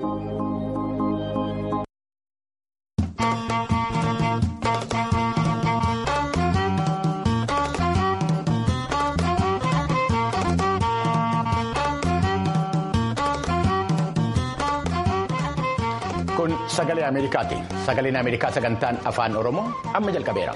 Kun sagalee Ameerikaati. Sagaleen Ameerikaa sagantaan afaan Oromoo amma jalqabeera.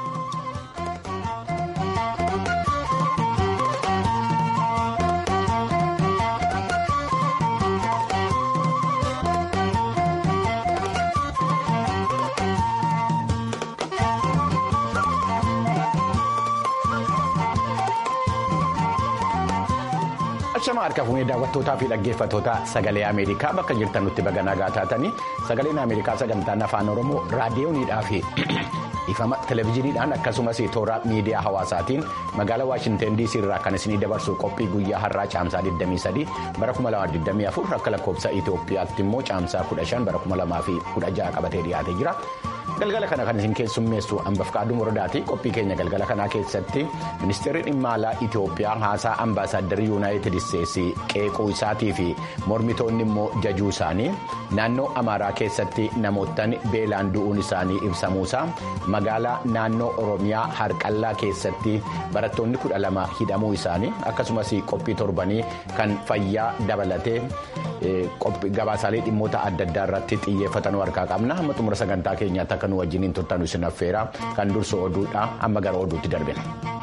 Achama harka fuunee daawwattootaa fi dhaggeeffattoota sagalee Ameerikaa bakka jirtan nutti baga nagaa taatanii sagaleen Ameerikaa sagantaan afaan Oromoo raadiyooniidhaa fi ifama televezyiiniidhaan akkasumas toora miidiyaa hawaasaatiin magaalaa Waashinten DC irraa kan isinii dabarsu qophii guyyaa har'aa caamsaa 23 bara 2024 akka lakkoofsa Itoophiyaatti immoo caamsaa 15 bara 2016 qabatee dhiyaatee jira. galgala kana kan isin keessummeessu ambafqaaduu mordaati qophii keenya galgala kanaa keessatti ministeerri dhimma alaa itiyoophiyaa haasaa ambaasaadarrii yuunaayitid isteetsi qeequu isaatii fi mormitoonni immoo jajuu isaanii naannoo amaaraa keessatti namoottan beelaan du'uun isaanii ibsamuusaa magaalaa naannoo oromiyaa harqallaa keessatti barattoonni kudha lama hidhamuu isaanii akkasumas qophii torbanii kan fayyaa dabalatee gabaasaalee dhimmoota adda addaa irratti xiyyeeffatan harkaa qabna hamma xumura sagantaa keenyaatti akka nu wajjiniin turtan isin affeera kan dursu oduudha amma gara oduutti darbina.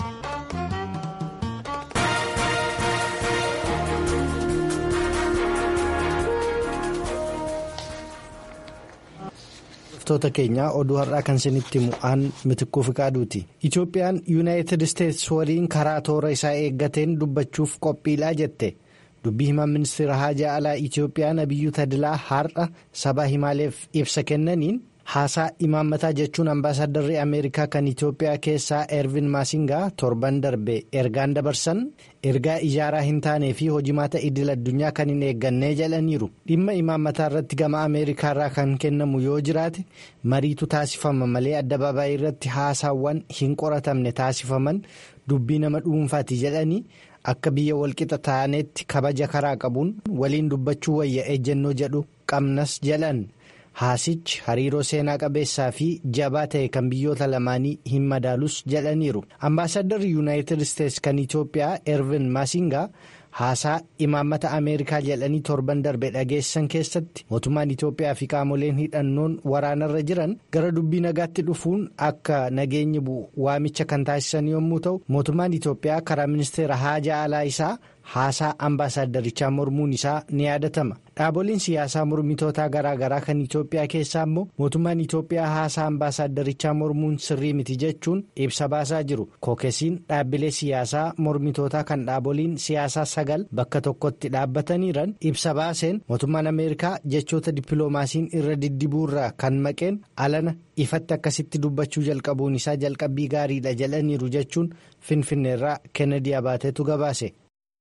Hordoftoota keenyaa oduu har'aa kan isinitti mu'aan mitikkuu fi qaaduuti. Itoophiyaan yuunaayitid isteetsi waliin karaa toora isaa eeggateen dubbachuuf qophiidhaa jette. dubbii himaa ministeera haajaa alaa Itoophiyaa Nabiyyuu Tadilaa har'a sabaa himaaleef ibsa kennaniin haasaa imaammataa jechuun ambaasaaddarri Ameerikaa kan Itoophiyaa keessaa Ervin Maasingaa torban darbe ergaan dabarsan ergaa ijaaraa hin taanee fi hojimaata idil addunyaa kan hin eeggannee jedhaniiru dhimma imaammataa irratti gama Ameerikaarraa kan kennamu yoo jiraate mariitu taasifama malee addabaabaayii irratti haasaawwan hin qoratamne taasifaman dubbii nama dhuunfaati jedhanii. akka biyya walqixa taanetti kabaja karaa qabuun waliin dubbachuu wayya ejjennoo jedhu qabnas jedhan haasichi hariiroo seenaa qabeessaa fi jabaa ta'e kan biyyoota lamaanii hin madaalus jedhaniiru ambaasaaddarri yuunaayitid isteetsi kan itoophiyaa ervin maasingaa haasaa imaammata ameerikaa jedhanii torban darbe dhageessan keessatti mootummaan itoophiyaa fi qaamoleen hidhannoon waraanarra jiran gara dubbii nagaatti dhufuun akka nageenyi bu'u waamicha kan taasisan yommuu ta'u mootummaan itoophiyaa karaa ministeera haajaa alaa isaa haasaa ambaasaaddarichaa mormuun isaa ni yaadatama dhaaboliin siyaasaa mormitootaa garaagaraa kan itoophiyaa keessaa immoo mootummaan itoophiyaa haasaa ambaasaaddarichaa mormuun sirrii miti jechuun ibsa baasaa jiru kookesiin dhaabbilee siyaasaa mormitootaa kan dhaaboliin siyaasaa sagal bakka tokkotti dhaabbataniiran ibsa baaseen mootummaan ameerikaa jechoota dippiloomaasiin irra diddibuurraa kan maqeen alana ifatti akkasitti dubbachuu jalqabuun isaa jalqabbii gaariidha jedhaniiru jechuun finfinneerraa kennedy abaateetu gabaase.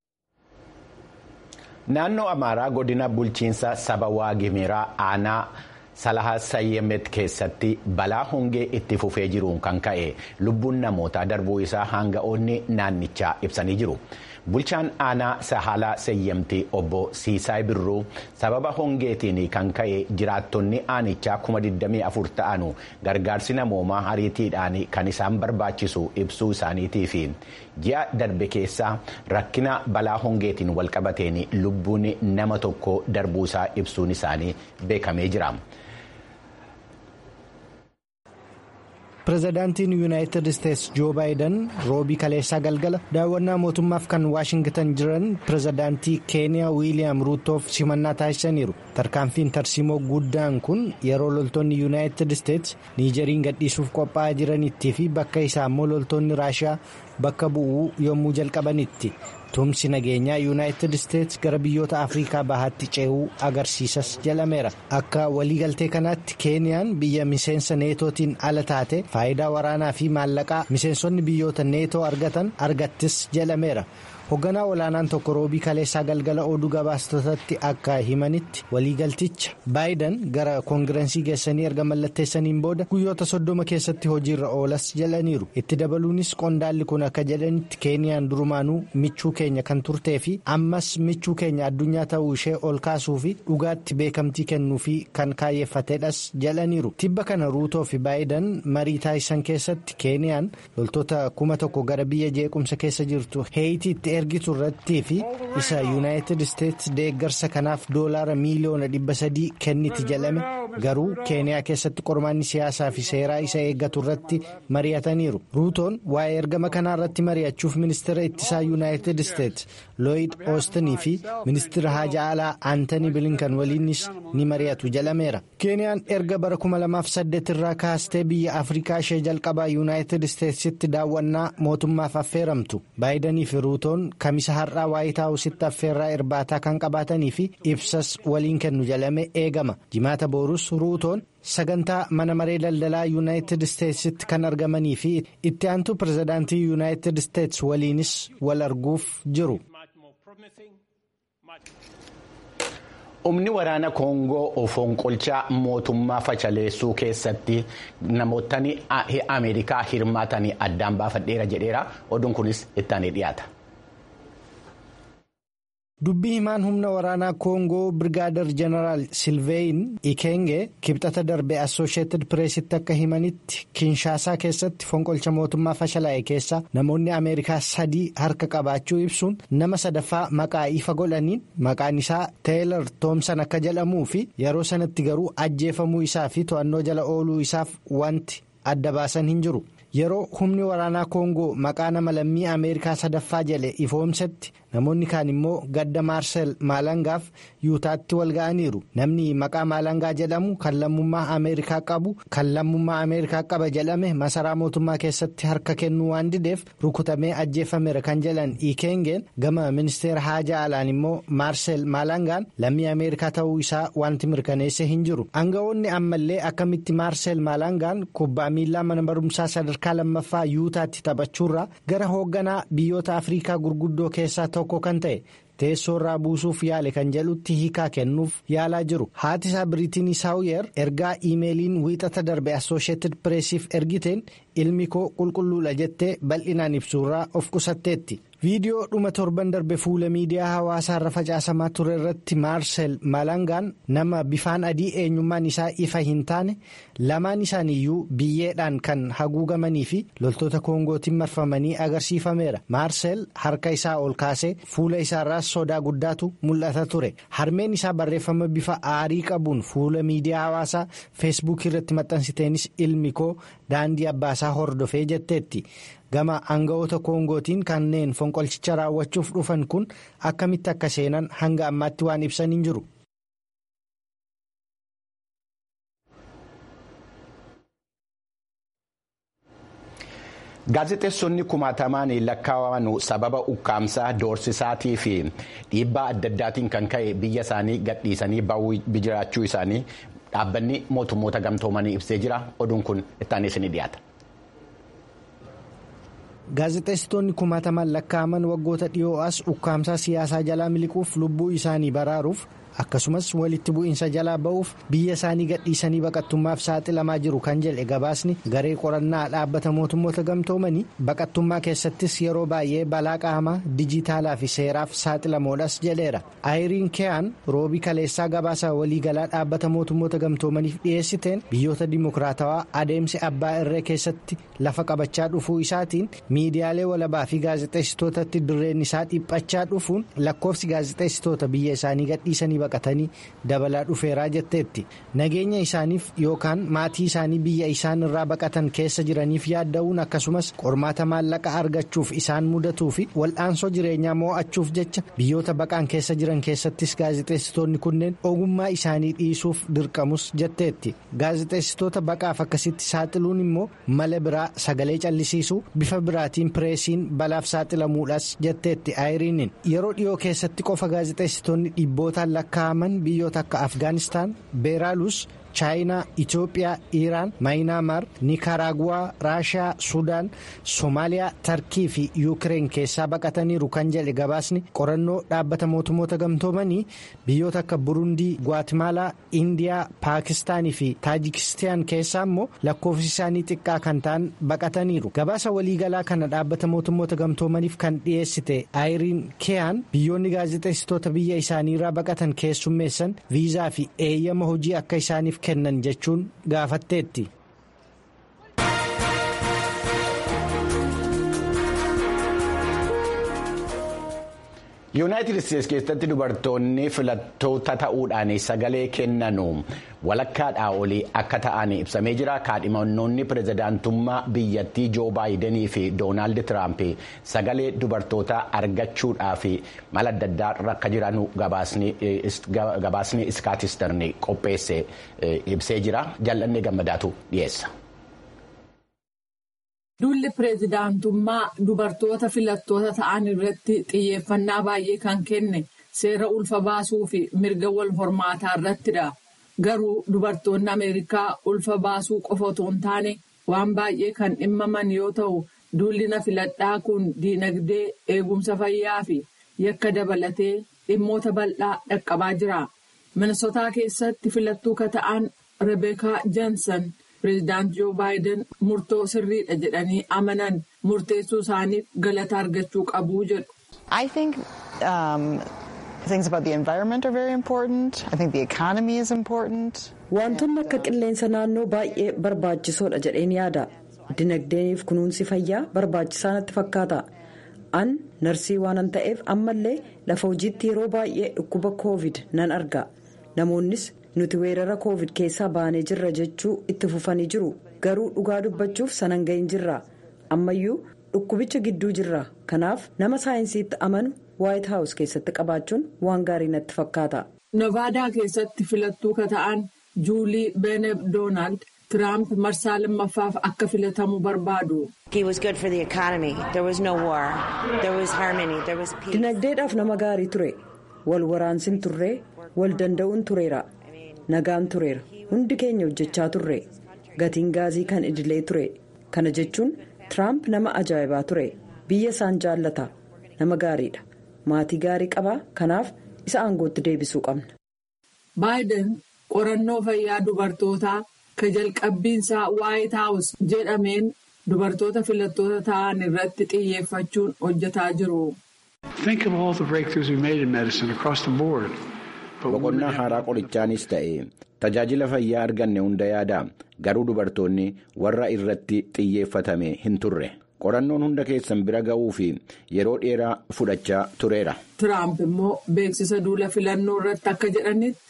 naannoo amaaraa godina bulchiinsa saba waagimiraa aanaa salahaa sayyemet keessatti balaa hongee itti fufee jiruun kan ka'e lubbuun namootaa darbuu isaa hanga'oonni naannichaa ibsanii jiru. bulchaan aanaa sahalaa sayyemtii obbo siisaay birruu sababa hongeetiin kan ka'e jiraattonni aanichaa 24 ta'anu gargaarsi namoomaa ariitiidhaan kan isaan barbaachisu ibsuu isaaniitii fi ji'a darbe keessaa rakkina balaa hongeetiin walqabateen lubbuun nama tokko darbuusaa ibsuun isaanii beekamee jira. pireezidaantiin yuunaayitid isteetsi joo baayiden roobii kaleessaa galgala daawwannaa mootummaaf kan waashingitan jiran pireezidaantii keeniyaa wiiliyaam ruutoof simannaa taasisaniiru tarkaanfiin tarsiimoo guddaan kun yeroo loltoonni yuunaayitid isteetsi niijeriin gadhiisuuf qophaa'aa jiranitti fi bakka isaa immoo loltoonni raashiyaa bakka bu'uu yommuu jalqabanitti tumsi nageenyaa yuunaayitid isteetsi gara biyyoota afriikaa bahaatti ce'uu agarsiisas jedhameera akka waliigaltee kanaatti keeniyaan biyya miseensa neetootiin ala taate faayidaa waraanaa fi maallaqaa miseensonni biyyoota neetoo argatan argattis jedhameera hoogganaa olaanaan tokko roobii kaleessaa galgala oduu gabaastotatti akka himanitti waliigalticha baayidan gara koongirensii geessanii erga mallatteessaniin booda guyyoota soddoma keessatti hojiirra oolas jedhaniiru itti dabaluunis qondaalli kun akka jedhanitti keeniyaan durumaanuu michuu keenya kan turtee fi ammas michuu keenya addunyaa ta'uu ishee ol kaasuu fi dhugaatti beekamtii kennuu fi kan kaayeffatedhas jedhaniiru tibba kana ruutoo fi baayidan marii taasisan keessatti keeniyaan loltoota kuma tokko gara biyya jeequmsa keessa jirtu heeyitiitti ergitu irrattii fi isa yuunaayitid isteetsi deeggarsa kanaaf doolaara miiliyoona dhibba sadii kenniti jedhame garuu keeniyaa keessatti qormaanni siyaasaa fi seeraa isa eeggatu irratti mari'ataniiru ruutoon waa'ee ergama kanaa irratti mari'achuuf ministeera ittisaa yuunaayitid isteetsi looyid oostinii fi ministeera haajaa alaa aantanii bilinkan waliinis ni mari'atu jedhameera keeniyaan erga bara 2008 irraa kaastee biyya afrikaa ishee jalqabaa yuunaayitid isteetsitti daawwannaa mootummaaf affeeramtu baayidanii fi ruutoon kamisa har'aa waayit haawusitti affeerraa irbaataa kan qabaatanii fi ibsas waliin kennu jedhame eegama jimaata boorus ruutoon sagantaa mana maree daldalaa yuunaayitid isteetsitti kan argamanii fi itti aantuu pirezidaantii yuunaayitid isteets waliinis wal arguuf jiru. humni waraana koongoo fonqolchaa mootummaa fashaleessuu keessatti namootni ameerikaa hirmaatanii addaan baafadheera jedheera oduun kunis ittaanee dhiyaata. dubbii himaan humna waraanaa koongoo birgaadar jeneraal silveeyin ikenge kibxata darbe assosheetid pireesitti akka himanitti kinshaasaa keessatti fonqolcha mootummaa fashalaa'e keessa namoonni ameerikaa sadii harka qabaachuu ibsuun nama sadaffaa maqaa ifa godhaniin maqaan isaa teelar toomsan akka jedhamuu fi yeroo sanatti garuu ajjeefamuu isaa fi to'annoo jala ooluu isaaf wanti adda baasan hin jiru. yeroo humni waraanaa koongoo maqaa nama lammii ameerikaa sadaffaa jedhe ifoomsetti namoonni kaan immoo gadda maarsel maalangaaf yuutaatti wal ga'aniiru namni maqaa maalangaa jedhamu kan lammummaa ameerikaa qabu kan lammummaa ameerikaa qaba jedhame masaraa mootummaa keessatti harka kennuu waan dideef rukutamee ajjeefameera kan jedhan ikengeen gama ministeera haajaa alaan immoo maarsel maalangaan lammii ameerikaa ta'uu isaa wanti mirkaneesse hin jiru aangawoonni ammallee akkamitti maarsel maalangaan kubbaa miillaa mana barumsaa sadarkaa lammaffaa yuutaatti taphachuurraa gara hoogganaa biyyoota afriikaa gurguddoo keessaa tokko kan ta'e teessoo irraa buusuuf yaale kan jedhutti hiikaa kennuuf yaalaa jiru haati isaa biriitiin saawuyer ergaa iimeeliin wiixata darbe assosheetid pireesiif ergiteen ilmi koo qulqulluudha jettee bal'inaan ibsuurraa of qusatteetti. viidiyoo dhuma torban darbe fuula miidiyaa hawaasaa irra facaasamaa ture irratti maarsel maalangaan nama bifaan adii eenyummaan isaa ifa hin taane lamaan isaaniiyyuu biyyeedhaan kan haguugamanii fi loltoota koongootiin marfamanii agarsiifameera maarsel harka isaa ol kaasee fuula isaarraas sodaa guddaatu mul'ata ture harmeen isaa barreeffama bifa aarii qabuun fuula miidiyaa hawaasaa feesbuukii irratti maxxansiteenis ilmi koo daandii abbaasaa hordofee jetteetti. gama aanga'oota koongootiin kanneen fonqolchicha raawwachuuf dhufan kun akkamitti akka seenan hanga ammaatti waan ibsan hin jiru. gaazexeessonni kumaatamaan lakkaa'aman sababa ukkaamsaa doorsisaatii fi dhiibbaa adda addaatiin kan ka'e biyya isaanii gadhiisanii ba'uu jiraachuu isaanii dhaabbanni mootummoota gamtoomanii ibsee jira oduun kun ittaanis ni dhiyaata. gaazexeessitoonni kumaatamaan lakkaa'aman waggoota dhiyoo as ukkaamsaa siyaasaa jalaa miliquuf lubbuu isaanii baraaruuf akkasumas walitti bu'iinsa jalaa ba'uuf biyya isaanii gadhiisanii baqattummaaf saaxilamaa jiru kan jedhe gabaasni garee qorannaa dhaabbata mootummoota gamtoomanii baqattummaa keessattis yeroo baay'ee balaa qaamaa dijitaalaa fi seeraaf saaxilamoodhas jedheera ayiriin keeyaan roobii kaleessaa gabaasa waliigalaa dhaabbata mootummoota gamtoomaniif dhiyeessiteen biyyoota dimokiraatawaa adeemsi abbaa irree keessatti lafa qabachaa dhufuu isaatiin miidiyaalee walabaa fi gaazexeessitootatti dirreen isaa dhiphachaa dhufuun lakkoofsi gaazexeessitoota biyya isaanii gadhiisanii baqatanii dabalaa dhufeeraa jetteetti nageenya isaaniif yookaan maatii isaanii biyya isaan irraa baqatan keessa jiraniif yaadda'uun akkasumas qormaata maallaqa argachuuf isaan mudatuu fi wal'aansoo jireenyaa moo'achuuf jecha biyyoota baqaan keessa jiran keessattis gaazexeessitoonni kunneen ogummaa isaanii dhiisuuf dirqamus jetteetti gaazexeessitoota baqaaf akkasitti saaxiluun immoo mala biraa sagalee callisiisuu bifa biraatiin pireesiin balaaf saaxilamuudhaas jetteetti ayiriiniin yeroo dhiyoo keessatti qofa gaazexeessitoonni dhibbootaan lakkaa'aman biyyoota akka afgaanistaan beeraalus chaayinaa itiyoophiyaa iiraan maayinaamaar nikaraaguwaa raashiyaa suudaan soomaaliyaa tarkii fi yuukireen keessaa baqataniiru kan jedhe gabaasni qorannoo dhaabbata mootummoota gamtoomanii biyyoota akka burundii gwaatimalaa indiyaa paakistaanii fi taajikistaan keessaa immoo lakkoofsi isaanii xiqqaa kan ta'an baqataniiru gabaasa waliigalaa kana dhaabbata mootummoota gamtoomaniif kan dhiyeessite aayiriin keeyaan biyyoonni gaazexeessitoota biyya isaaniirraa baqatan keessummeessan viizaa fi eeyyama hojii akka isaaniif kennan jechuun gaafatteetti. yuunaayitid isteetsi keessatti dubartoonni filattoota ta'uudhaan sagalee kennanu walakkaadhaa olii akka ta'an ibsamee jira kaadhimannoonni pirezidaantummaa biyyattii joo baayidenii fi doonaald tiraamp sagalee dubartoota argachuudhaaf mala adda addaa rakka jiran gabaasni iskaatisterni qopheesse ibsee jira jal'annee gammadaatu dhiyeessa. Duulli pireezidaantummaa dubartoota filattoota ta'an irratti xiyyeeffannaa baay'ee kan kenne seera ulfa baasuu fi mirga wal hormaataa irrattidha. Garuu dubartoonni Ameerikaa ulfa baasuu qofa otoo hin taane waan baay'ee kan dhimmaman yoo ta'u, duulli na filadhaa kun diinagdee eegumsa fayyaa fi yakka dabalatee dhimmoota bal'aa dhaqqabaa jira. Minnesotaa keessatti filattuu ka ta'an Rebeekaa Johnson. Pireezidaant Joo Baayiden murtoo sirriidha jedhanii amanan murteessuu isaaniif galata argachuu qabu jedhu. I think um, things about the environment are very important. I think the economy is important. Wantoonni akka qilleensa naannoo baay'ee barbaachisoodha jedheen yaada. Dinagdeeniif kunuunsi fayyaa barbaachisaa natti fakkaata. An narsii waanan ta'eef ammallee lafa hojiitti yeroo baay'ee dhukkuba koovid nan arga. Namoonnis nuti weerara koovid keessaa baanee jirra jechuu itti fufanii jiru garuu dhugaa dubbachuuf sanan gahin jirra ammayyuu dhukkubicha gidduu jirra kanaaf nama saayinsiitti amanu waayit haawus keessatti qabaachuun waan gaarii natti fakkaata. Novaadaa keessatti filattuu ka ta'an juulii beeneb doonaald tiraamp marsaa lammaffaaf akka filatamu barbaadu. dinagdeedhaaf nama gaarii ture wal waraansin turree wal danda'uun tureera. nagaan tureera hundi keenya hojjechaa turre gatiin gaazii kan idilee ture kana jechuun tiraamp nama ajaa'ibaa ture biyya isaan jaallata nama gaariidha maatii gaarii qabaa kanaaf isa aangootti deebisuu qabna. baayiden qorannoo fayyaa dubartootaa ka jalqabbiinsaa waayit haawus jedhameen dubartoota filattoota ta'an irratti xiyyeeffachuun hojjetaa jiru. boqonnaa haaraa qorichaanis ta'e tajaajila fayyaa arganne hunda yaada garuu dubartoonni warra irratti xiyyeeffatame hin turre qorannoon hunda keessan bira ga'uu fi yeroo dheeraa fudhachaa tureera. Tiraamp immoo beeksisa duula filannoo irratti akka jedhanitti.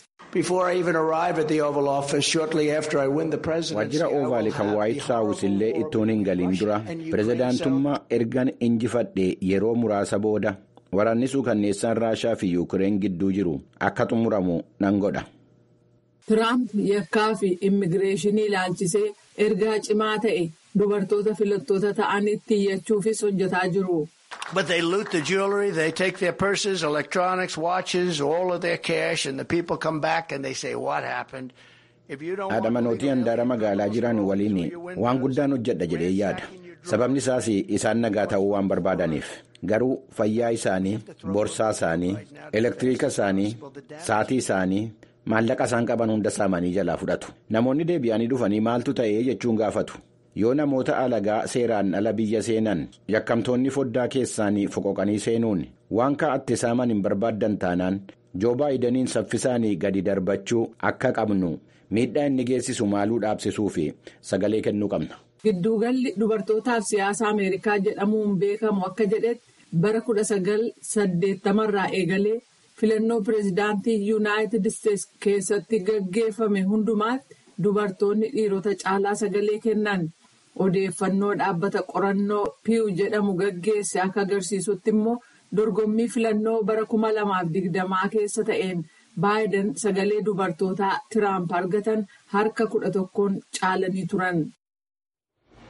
waajjira oovaalii kan waayit haawus illee ittoon hin galiin dura pirezidaantummaa ergan injifadhe yeroo muraasa booda. waraannisuu kanneessaan raashaa fi yuukireen gidduu jiru akka xumuramu nan godha. Tiraamp yakkaa fi immigireeshinii ilaalchisee ergaa cimaa ta'e dubartoota filattoota ta'anitti iyyachuufis hojjetaa jiru. But they loot the jewelry, they take their purses, electronics, watches, all of their cash, and the people come back and they say, What happened? haadha manootii handaara magaalaa jiran waliin waan guddaan hojjedha jedhee yaada sababni isaas isaan nagaa ta'uu waan barbaadaniif garuu fayyaa isaanii borsaa isaanii elektiriika isaanii saatii isaanii maallaqa isaan qaban hunda saamanii jalaa fudhatu namoonni deebi'anii dhufanii maaltu ta'ee jechuun gaafatu yoo namoota alagaa seeraan ala biyya seenan yakkamtoonni foddaa keessaanii foqoqanii seenuun waan kaa'atte saaman hin barbaaddan taanaan joo baayidaniin saffisaanii gadi darbachuu akka qabnu. miidhaa inni geessisu maaluu dhaabsisuu fi sagalee kennuu qabna. Gidduugalli dubartootaaf siyaasa Ameerikaa jedhamuun beekamu akka jedhetti bara kudha sagal saddeettamarraa eegalee filannoo pireezidaantii yuunaayitid isteetsi keessatti gaggeeffame hundumaatti dubartoonni dhiirota caalaa sagalee kennan odeeffannoo dhaabbata qorannoo piiw jedhamu gaggeesse akka agarsiisutti immoo dorgommii filannoo bara kuma lamaaf digdamaa keessa ta'een. baayiden sagalee dubartootaa tiraamp argatan harka kudha tokkoon caalanii turan.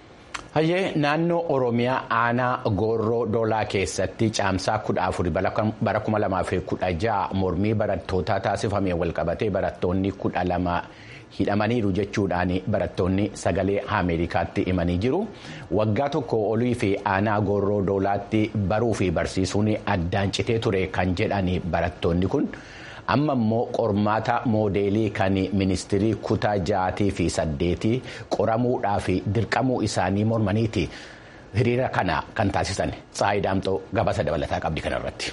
Hayyee naannoo Oromiyaa aanaa Goorroo Doolaa keessatti caamsaa kudha afur bara kuma lamaa fi kudha ja'a mormii barattootaa taasifamee walqabatee barattoonni kudha lama hidhamaniiru jechuudhaan barattoonni sagalee Ameerikaatti himanii jiru. Waggaa tokko olii fi aanaa Goorroo Doolaatti baruu fi barsiisuun addaan citee ture kan jedhan barattoonni kun. amma immoo qormaata moodeelii kan ministirii kutaa ja'aatii fi saddeetii qoramuudhaa fi dirqamuu isaanii mormaniiti hiriira kana kan taasisan Tsaayi Daamxoo gabaasa dabalataa qabdi kanarratti.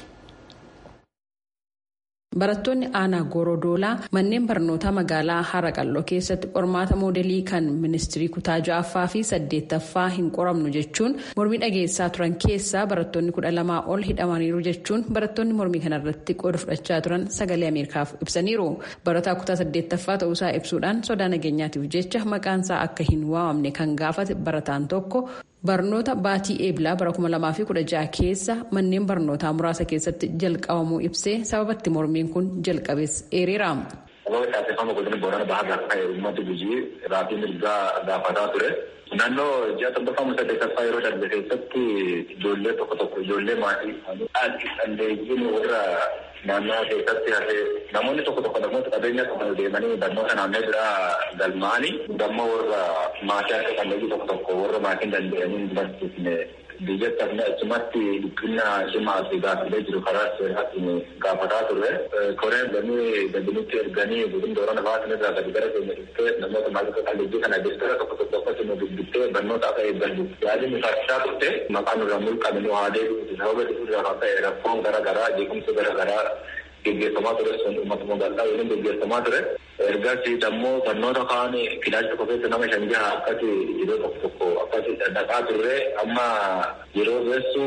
Barattoonni aanaa Goorodoolaa manneen barnootaa magaalaa Haraqalloo keessatti qormaata moodelii kan ministirii kutaa ja'affaa fi saddeettaffaa hin qoramnu jechuun mormii dhageessaa turan keessaa barattoonni kudha lamaa ol hidhamaniiru jechuun barattoonni mormii kanarratti qooda fudhachaa turan sagalee Ameerikaaf ibsaniiru. Barataa kutaa saddeettaffaa ta'uusaa ibsuudhaan sodaa nageenyaatiif jecha maqaansaa akka hin waamamne kan gaafate barataan tokko. barnoota baatii eebilaa bara 2016 keessa manneen barnootaa muraasa keessatti jalqabamuu ibsee sababatti mormiin kun jalqabees eereera. Sababa taasifama godina Boorana Bahaa gaafa uummata gujii raafii mirgaa gaafataa ture. Naannoo ji'a torbaffaa saddeettaffaa yeroo darbe keessatti ijoollee tokko tokko ijoollee maatii dhalleeyyiin warra naannoo keessatti hafee namoonni tokko tokko namoota qabeenya qaban deemanii barnoota naannoo biraa galmaanii dammoo warra maatii akka dhalleeyyii tokko tokko warra maatiin danda'anii hin barsiifne biyyatti hafne achumatti dhiphina cimaa fi gaaffilee jiru karaa seeraatiin gaafataa turre koree erganii gadinitti erganii gudin doorana baasin irraa gadi gara keenya dhuftee namoota maatii dhalleeyyii kana deessara tokko tokko akkasuma dubbiftee barnoota akka eeggallu yaadni taasisaa turte maqaan irraa mulqame nu haa deebi'uti sababa dhufuurraa kan ta'e rakkoon garaa garaa jeequmsa garaa garaa geggeeffamaa ture sun uummata magaalaa waliin geggeeffamaa ture. Ergasii dammoo barnoota kaan kilaasii tokko keessa nama shan jaha akkasi yeroo tokko tokko akkasi dhaqaa turre amma yeroo geessu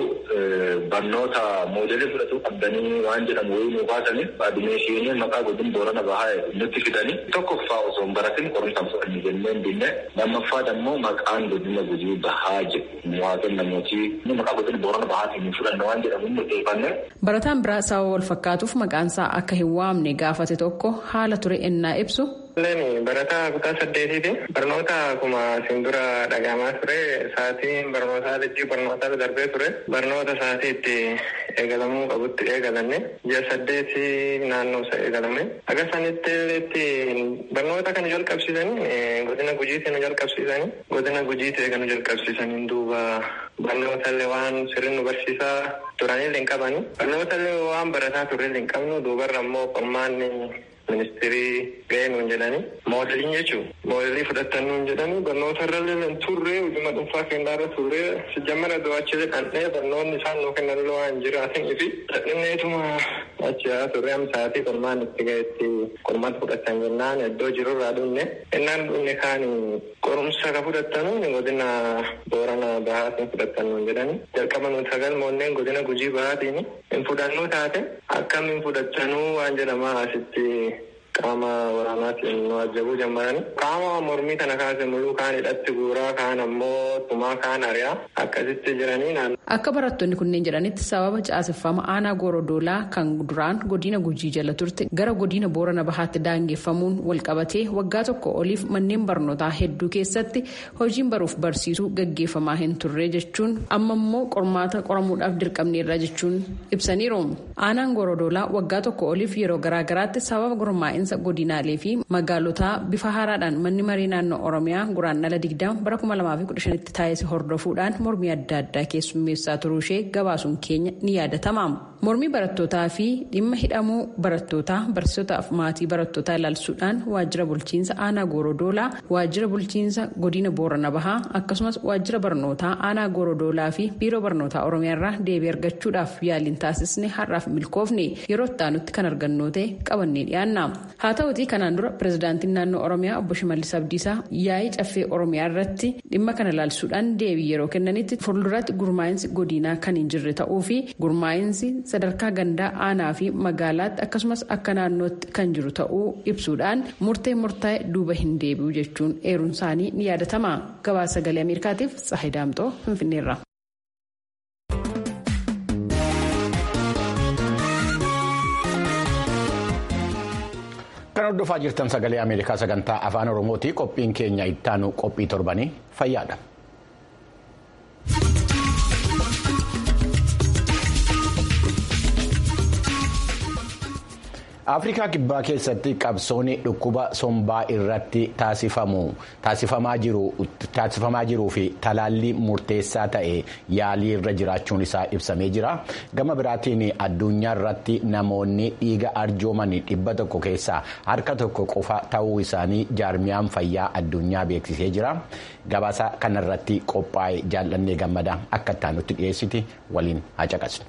barnoota moodelii fudhatu qabdanii waan jedhamu wayii nu baasaniif adimeeshinii maqaa godin boorana bahaa nutti fidanii tokkoffaa osoo hin baratin qorumsaan fudhanni jennee hin binne lammaffaa dammoo maqaan godina gujii bahaa jedhu nu haa kennamuuti maqaa godin boorana bahaatiin hin fudhanne waan jedhamu nu xeefanne. Barataan biraa sababa wal fakkaatuuf maqaansaa akka hin waamne gaafate tokko haala ture ennaa ibsu. Leen barataa kutaa saddeetiiti. Barnoota akkuma isin dura dhagahamaa ture sa'aatiin barnootaa lejjii barnootaa darbee ture. Barnoota sa'aatii itti eegalamuu qabutti eegalanne. Ji'a saddeeti naannoo isa eegalame. Akka sanitti barnoota kana jalqabsiisanii godina gujiitti nu jalqabsiisanii godina gujiitti eega nu jalqabsiisanii duuba barnoota illee waan sirriin nu barsiisaa turanillee hin qabani. Barnoota illee waan barataa turrellee hin qabnu duubarra immoo qormaanni ministirii ga'ee nuun jedhani moodeliin jechuun moodelii fudhatan nuun jedhani barnoota irra turre hojima dhuunfaa kennaa irra turre sijjammara do'achilee dhandhee barnoonni isaan nuu kennan illee waan jiraatanii fi dhadhinneetuma achi haa turre amsaatii qormaan itti ga'etti qormaata fudhatan jennaan iddoo jiru irraa dhunne innaan dhunne kaan qorumsa ka fudhatanu godina boorana bahaatiin fudhatan nuun jedhani jalqaba nuti sagal moonneen godina gujii bahaatiin hin fudhannuu taate akkamiin fudhatanuu waan jedhamaa asitti qaama waraanaatiin nu ajjabuu jammarani. Qaama mormii kana kaase muluu kaan hidhatti guuraa kaan ammoo tumaa kaan ari'aa akkasitti jiranii naan. Akka barattoonni kunneen jedhanitti sababa caaseffama aanaa goorodoolaa kan duraan godina gujii jala turte gara godina boorana bahaatti daangeffamuun walqabatee waggaa tokko oliif manneen barnootaa hedduu keessatti hojiin baruuf barsiisuu gaggeeffamaa hin turre jechuun amma immoo qormaata qoramuudhaaf dirqamneerra jechuun ibsaniiru. Aanaan goorodoolaa waggaa tokko oliif yeroo garaagaraatti sababa gurmaa'insa godinaalee fi magaalotaa bifa haaraadhaan manni marii naannoo oromiyaa guraandhala digdama bara 2015tti taasise hordofuudhaan mormii adda addaa keessummeessaa turuu ishee gabaasuun keenya ni yaadatama. mormii barattootaa fi dhimma hidhamuu barattootaa barsiisotaaf maatii barattootaa ilaalchisuudhaan waajjira bulchiinsa aanaa goorodoolaa waajjira bulchiinsa godina boorana bahaa akkasumas waajjira barnootaa aanaa goorodoolaa fi biiroo barnootaa oromiyaa irraa deebii argachuudhaaf yaaliin taasisne har'aaf milkoofne yeroo ittaanutti kan argannoo ta'e qabannee dhiyaanna. haa ta'utii kanaan dura pirezidaantiin naannoo oromiyaa obbo shimallis abdiisaa yaa'ii caffee oromiyaa irratti dhimma kana ilaalchisuudhaan deebii yeroo kennanitti fuulduratti gurmaa'insi godinaa kan hin jirre ta'uu fi gurmaa'insi sadarkaa gandaa aanaa fi magaalaatti akkasumas akka naannootti kan jiru ta'uu ibsuudhaan murtee murtaa'e duuba hin deebi'u jechuun eeruun isaanii ni yaadatama gabaasa sagalee ameerikaatiif tsahidaamxoo finfinneerra. Kan hordofaa jirtan sagalee Ameerikaa sagantaa afaan Oromooti. Qophiin keenya ittaanu qophii torbanii fayyaadha. afrikaa kibbaa keessatti qabsoonni dhukkuba sombaa irratti taasifamaa jiruu fi talaallii murteessaa ta'e yaalii irra jiraachuun isaa ibsamee jira gama biraatiin addunyaa irratti namoonni dhiiga arjooman dhibba tokko keessaa harka tokko qofa ta'uu isaanii jaarmiyaan fayyaa addunyaa beeksisee jira gabaasa kanarratti qophaa'e jaallannee gammadaa akka ittaanutti dhiyeessiti waliin haa caqasnu.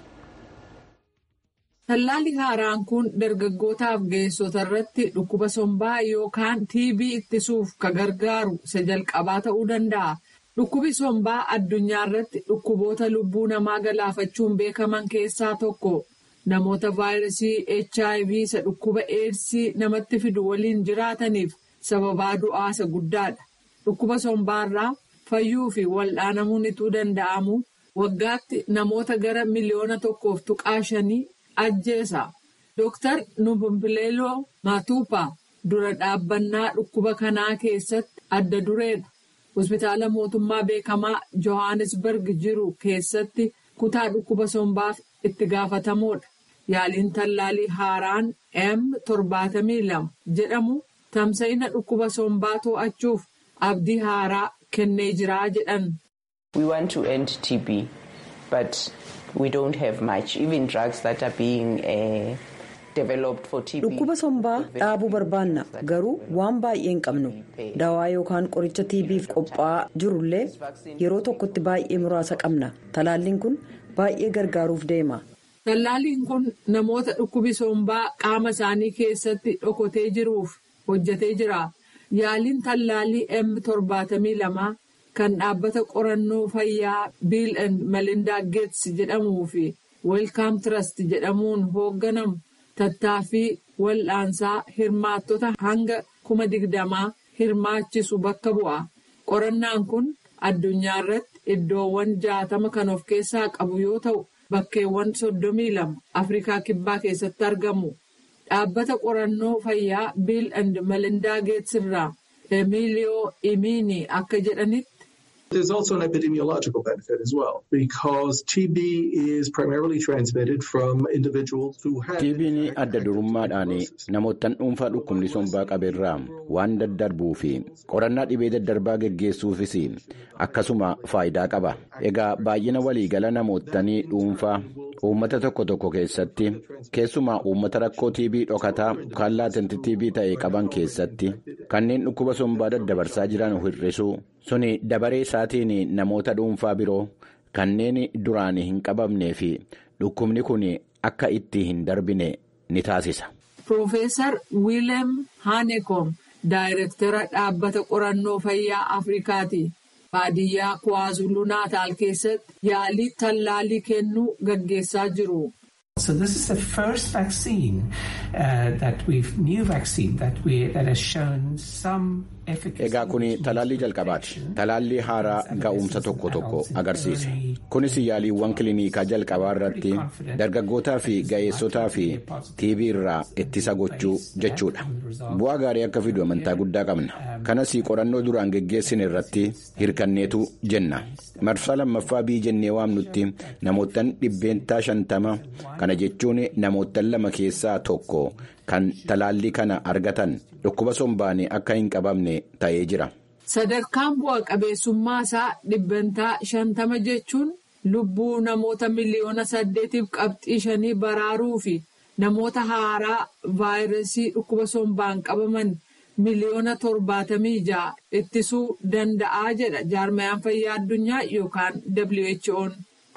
Tallaalli haaraan kun dargaggootaaf ga'eessota irratti dhukkuba sombaa yookaan TB ittisuuf ka gargaaru isa jalqabaa ta'uu danda'a. Dhukkubi sombaa addunyaa irratti dhukkuboota lubbuu namaa galaafachuun beekaman keessaa tokko. Namoota vaayirasii HIV isa dhukkuba eedsii namatti fidu waliin jiraataniif sababaa du'aa isa guddaadha. Dhukkuba sombaarraa fayyuu fi wal'aanamuun ituu danda'amu waggaatti namoota gara miliyoona tokkoof tuqaa shanii. ajjeesa Dooktar Numpileloo Matuupaa dura dhaabbannaa dhukkuba kanaa keessatti adda dureedha. Hospitaala mootummaa beekamaa Johannesburg jiru keessatti kutaa dhukkuba sombaaf itti gaafatamoodha. Yaaliin tallaalii haaraan M torbaatamii lama jedhamu tamsa'ina dhukkuba sombaa to'achuuf abdii haaraa kennee jiraa jedhan. We want to end TB, but we don't have much. Even drugs that are being uh, developed for TB. Dhukkuba sombaa dhaabuu barbaanna garuu waan baay'ee hin qabnu dawaa yookaan qoricha TB'f qophaa'aa jirullee yeroo tokkotti baay'ee muraasa qabna talaalliin kun baay'ee gargaaruuf deema. Tallaalliin kun namoota dhukkubi sombaa qaama isaanii keessatti dhokotee jiruuf hojjetee jira. Yaaliin tallaallii M torbaatamii lamaa. kan dhaabbata qorannoo fayyaa biil and melinda geets jedhamuu fi weelkaam trust jedhamuun hoogganamu tattaaffii wal'aansaa hirmaattota hanga kuma digdamaa hirmaachisu bakka bu'a. Qorannaan kun addunyaa irratti iddoowwan jaatama kan of keessaa qabu yoo ta'u bakkeewwan soddomii lama Afrikaa Kibbaa keessatti argamu. Dhaabbata qorannoo fayyaa biil and melinda geets irraa Emiliyoo Imiini akka jedhanitti. There's also an epidemiological benefit as well because TB is primarily transmitted from individuals who have. TB'n adda durummaadhaan namoottan dhuunfaa dhukkubni sombaa qabeerraa waan daddarbuu fi qorannaa dhibee daddarbaa geggeessuufis akkasuma faayidaa qaba. Egaa baay'ina waliigala namoottanii dhuunfaa uummata tokko tokko keessatti keessumaa uummata rakkoo TB dhokataa yookaan laatanti TB ta'e qaban keessatti kanneen dhukkuba sombaa daddabarsaa jiran hir'isuu suni dabaree isaatiin namoota dhuunfaa biroo kanneen duraan hin qabamnee fi dhukkubni kun akka itti hin darbine ni taasisa. Piroofeesar Wiileem Haanekom daayirektara dhaabbata qorannoo fayyaa Afrikaati. Baadiyyaa Kuwaazuluu Naataal keessatti yaalii tallaalii kennuu gaggeessaa jiru. So this is the first vaccine uh, that we've new vaccine that we that has shown some efficacy. Egaa kun talaallii jalqabaati. Talaallii haaraa ga'umsa tokko tokko agarsiise. Kunis yaaliiwwan kiliinikaa jalqabaa irratti dargaggootaa fi ga'eessotaa fi TB irraa ittisa gochuu jechuudha. Bu'aa gaarii akka fidu amantaa guddaa qabna. Kanas qorannoo duraan geggeessine irratti hirkanneetu jenna. Marsaa lammaffaa bii jennee waamnutti namoottan dhibbeentaa shantama kana jechuun namoottan lama keessaa tokko kan talaallii kana argatan dhukkuba sombaan akka hin qabamne ta'ee jira. Sadarkaan bu'a qabeessummaa isaa dhibbantaa shantama jechuun lubbuu namoota miliyoona saddeetiif qabxii shanii baraaruu fi namoota haaraa vaayirasii dhukkuba sombaan qabaman miliyoona torbaatamii ja'a ittisuu danda'a jedha jaarmayaan fayyaa addunyaa yookaan WHO'n.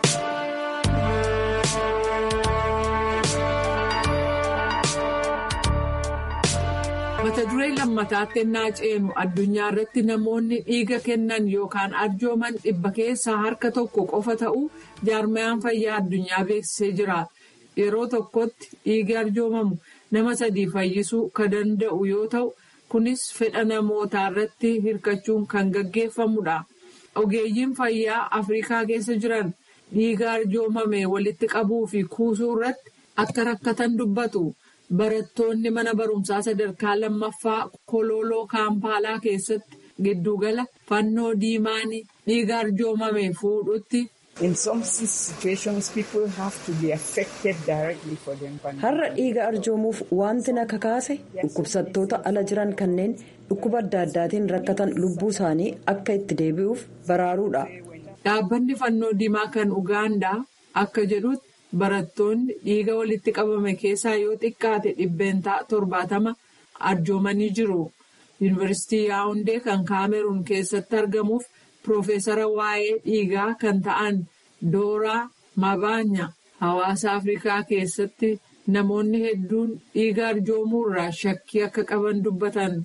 mata duree lammataatti ennaa ceenu addunyaa irratti namoonni dhiiga kennan yookaan arjooman dhibba keessaa harka tokko qofa ta'uu jaarmayaan fayyaa addunyaa beeksisee jira yeroo tokkotti dhiigi arjoomamu nama sadii fayyisuu kan danda'u yoo ta'u kunis fedha namootaa irratti hirkachuun kan gaggeeffamudha ogeeyyiin fayyaa afrikaa keessa jiran dhiiga arjoomame walitti qabuu fi kuusuu irratti akka rakkatan dubbatu. Barattoonni mana barumsaa sadarkaa lammaffaa kololoo kaampaalaa keessatti giddugala fannoo diimaanii dhiiga arjoomame fuudhutti har'a dhiiga arjoomuuf wanti na kakaase dhukkubsattoota ala jiran kanneen dhukkuba adda addaatiin rakkatan lubbuu isaanii akka itti deebi'uuf baraaruudha. Dhaabbanni fannoo diimaa kan Ugaandaa akka jedhutti barattoonni dhiiga walitti qabame keessaa yoo xiqqaate dhibbeentaa torbaatama arjoomanii jiru. Yuunivarsiitii Yaawundee kan Kaameruun keessatti argamuuf Piroofeesara waa'ee dhiigaa kan ta'an Dooraa Mabaanya hawaasa Afrikaa keessatti namoonni hedduun dhiiga arjoomuu irraa shakkii akka qaban dubbatan.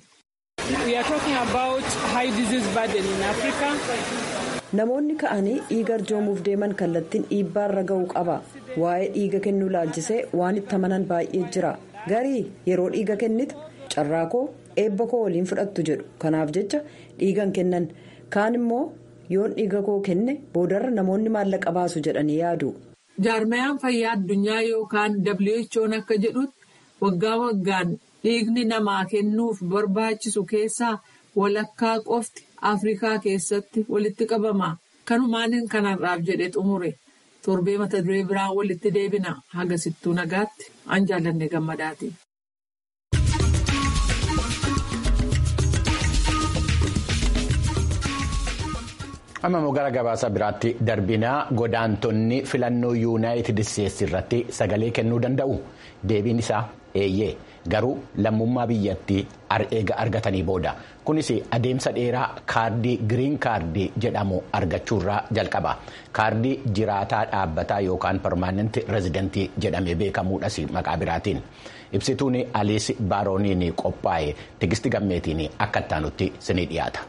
Namoonni ka'anii dhiiga arjoomuuf deeman kallattiin dhiibbaarra ga'uu qaba. Waa'ee dhiiga kennuu laalchisee waan itti amanan baay'ee jira. Garii yeroo dhiiga kennitu carraa koo eebba koo waliin fudhattu jedhu. Kanaaf jecha dhiigan kennan. Kaan immoo yoon dhiiga koo kenne boodarra namoonni maallaqa baasu jedhanii yaadu. Jaarmayaan fayyaa addunyaa yookaan WHO'n akka jedhutti waggaa waggaan dhiigni namaa kennuuf barbaachisu keessaa walakkaa qofti Afrikaa keessatti walitti qabama. Kanumaan kanarraaf jedhee xumure. Torbee mata duree biraan walitti deebina. Hagasittuu nagaatti an jaallanne gammadaati. amma immoo gara gabaasa biraatti darbinaa godaantonni filannoo yuunaayitid isteetsi irratti sagalee kennuu danda'u deebiin isaa eeyyee garuu lammummaa biyyattii eega argatanii booda kunis adeemsa dheeraa kaardii giriin kaardii jedhamu argachuurraa jalqaba kaardii jiraataa dhaabbataa yookaan permaanenti rezidentii jedhamee beekamuudhas maqaa biraatiin ibsituun aliis baarooniin qophaa'e tigisti gammeetiin akka ittaanutti sinii dhiyaata.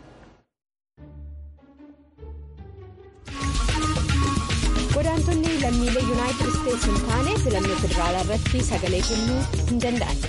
godaantonni lammiilee yuunaayitid isteetsi hin taane filannoo federaalaa irratti sagalee kennuu hin danda'an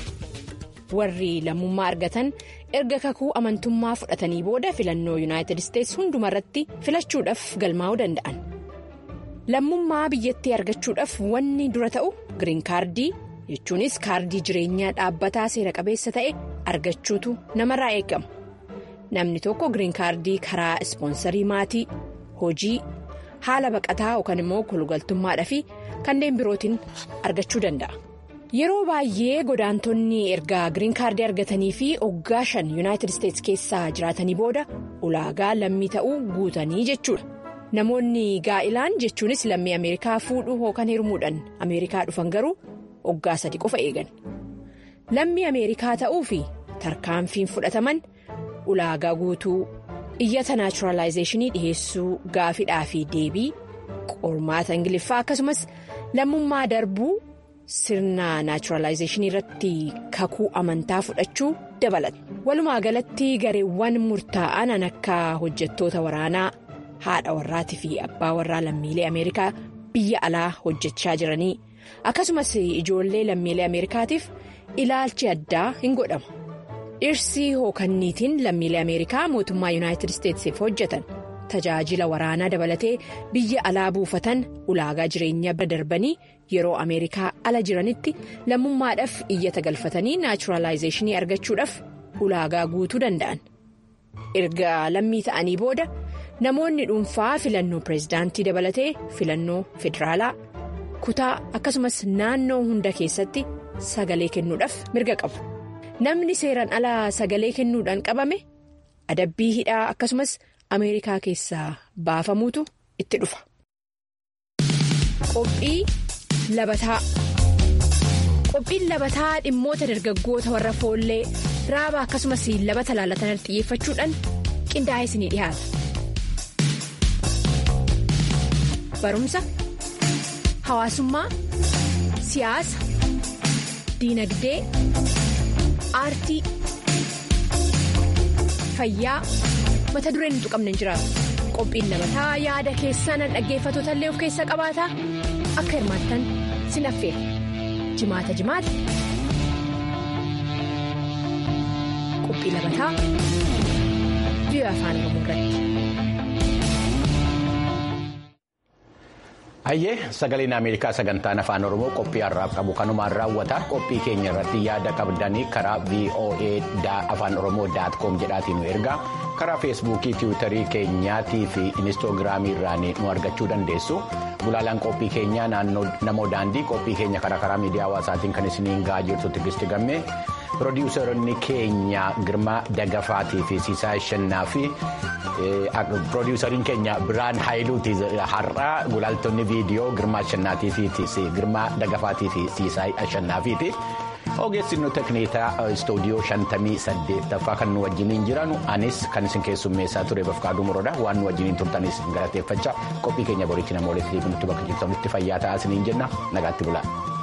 warri lammummaa argatan erga kakuu amantummaa fudhatanii booda filannoo yuunaayitid isteetsi hundumarratti filachuudhaaf galmaa'uu danda'an lammummaa biyyattii argachuudhaaf wanni dura ta'u giriin kaardii jechuunis kaardii jireenyaa dhaabbataa seera qabeessa ta'e argachuutu namarraa eegama namni tokko giriin kaardii karaa ispoonsarii maatii hojii. haala baqataa yookaan immoo kolugaltummaadhaa fi kanneen birootiin argachuu danda'a. Yeroo baay'ee godaantonni erga giriin kaardii argatanii fi waggaa shan yuunaayitid isteetsi keessaa jiraatanii booda ulaagaa lammii ta'uu guutanii jechuudha. Namoonni gaa'ilaan jechuunis lammii Ameerikaa fuudhuu yookaan hirmuudhaan Ameerikaa dhufan garuu waggaa sadi qofa eegan. Lammii Ameerikaa ta'uu fi tarkaanfiin fudhataman ulaagaa guutuu. iyyata naachuraalaayizeeshinii dhiheessuu gaafidhaa fi deebii qormaata ingiliffaa akkasumas lammummaa darbuu sirna naachuraalaayizeeshinii irratti kakuu amantaa fudhachuu dabalata walumaa galatti gareewwan murtaa'an akka hojjettoota waraanaa haadha warraatii fi abbaa warraa lammiilee ameerikaa biyya alaa hojjechaa jiranii akkasumas ijoollee lammiilee ameerikaatiif ilaalchi addaa hin godhama. dhirsi hookanniitiin lammiilee ameerikaa mootummaa yuunaayitid isteetsiif hojjetan tajaajila waraanaa dabalatee biyya alaa buufatan ulaagaa jireenyaa bira darbanii yeroo ameerikaa ala jiranitti lammummaadhaaf iyyata galfatanii naachuraalaayizeeshinii argachuudhaaf ulaagaa guutuu danda'an erga lammii ta'anii booda namoonni dhuunfaa filannoo pireezidaantii dabalatee filannoo federaalaa kutaa akkasumas naannoo hunda keessatti sagalee kennuudhaaf mirga qabu. namni seeraan alaa sagalee kennuudhaan qabame adabbii hidhaa akkasumas ameerikaa keessaa baafamuutu itti dhufa. Qophii labataa qophiin labataa dhimmoota dargaggoota warra foollee raaba akkasumas labata laalatan xiyyeeffachuudhaan qindaa'ee isinii dhiyaata. Barumsa hawaasummaa siyaasa diinagdee. aartii fayyaa mata dureen hin tuqamne hin jiraatu qophiin labataa yaada keessan dhaggeeffatoota illee of keessa qabaata akka hirmaattan sin affeera jimaata jimaata qophii labataa biyya afaan oromoo irratti. Hayyee sagaleen Ameerikaa sagantaan afaan Oromoo qophii har'aaf qabu kanumaan raawwata qophii keenya irratti yaada qabdanii karaa VOA afaan Oromoo daatkoom jedhaatiin nu ergaa karaa feesbuukii tiwiitarii keenyaatii fi inistoogiraamii irraan nu argachuu dandeessu gulaalaan qophii keenyaa naannoo namoo daandii qophii keenya karaa karaa miidiyaa hawaasaatiin kan isiniin gahaa jirtu Tigisti Gammee piroodiwusaroonni keenya Girmaa Dagafaatii fi Siisaa Shannaa fi piroodiwusariin keenya Biraan Haayiluuti har'aa gulaaltonni viidiyoo Girmaa Shannaatii fi Girmaa Dagafaatii fi Siisaa Shannaafiiti. ogeessinu tekniikaa istuudiyoo shantamii saddeettaffaa kan nu wajjiniin jiran anis kan isin keessummeessaa ture bafqaaduu moroodha waan nu wajjiniin turtanis galateeffachaa qophii keenya boriitti nama walitti nutti bakka jirtanitti fayyaa ta'aa isiniin jenna nagaatti bulaa.